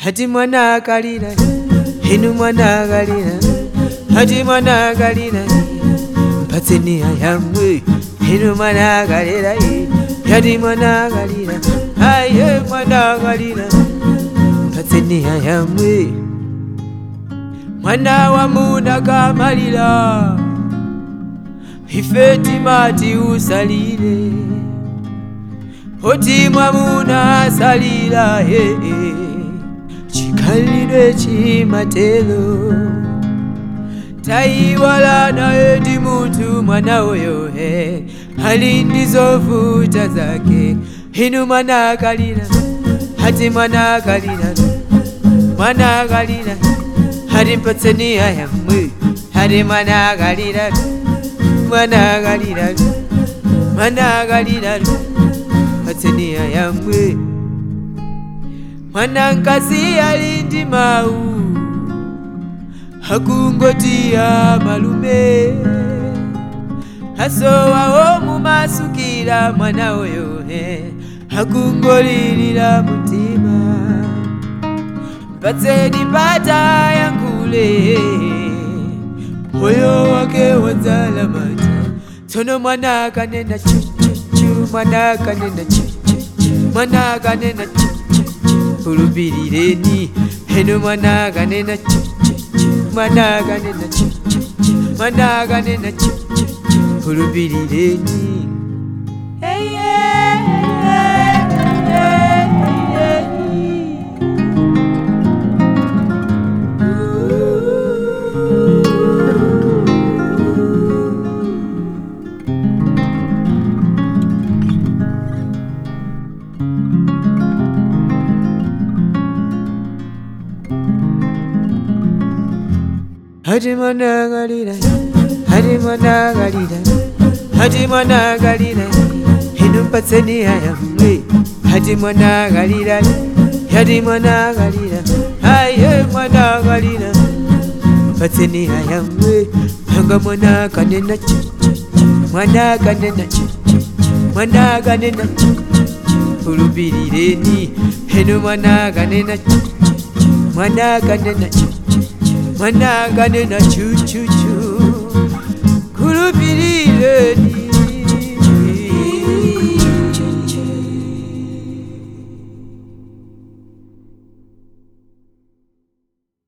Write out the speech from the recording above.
hati mwana akalira inu mwana akalira hati mwana akalira mpatseni ayamwe inu mwana akalira hati mwana akalira aye mwana akalira mpatseni ayamwe mwana wa muna kamalira ife timati usalire oti mwamuna asalira he chikhalidwe chimatelo tayiwala naye ndi munthu mwana uyo he ali ndi zovuta zake inu mwana akalira hati mwana akalira mwana akalira hati mpatseni ayamwe hati mwana akalira mwana akalira mwana akalira mpatseni ayamwe mwana nkasi ali ndi mawu hakungotiya malume hasowawo mumasukira mwana oyo he hakungolilira mutima mpatseni pata yankule moyo wake wadzala mata tsono mwana akanena chuchuchu mwana akanena chuchuchu mwana akanena chuchuchu ulupirireni heno mwana akanena chuchuchu mwana akanena chuchuchu mwana akanena chuchuchu ulupirireni hey, yeah, yeah, yeah, yeah. Hadi mwana galira, hadi mwana galira, hadi mwana galira, hinu patseni ayamwe, hadi mwana galira, hadi mwana galira, aye mwana galira, patseni ayamwe, hanga mwana kanena chu, mwana kanena chu, mwana kanena chu, ulubirireni, hinu mwana kanena chu, mwana kanena chu. mwana kanena chuchuchu kulupilileni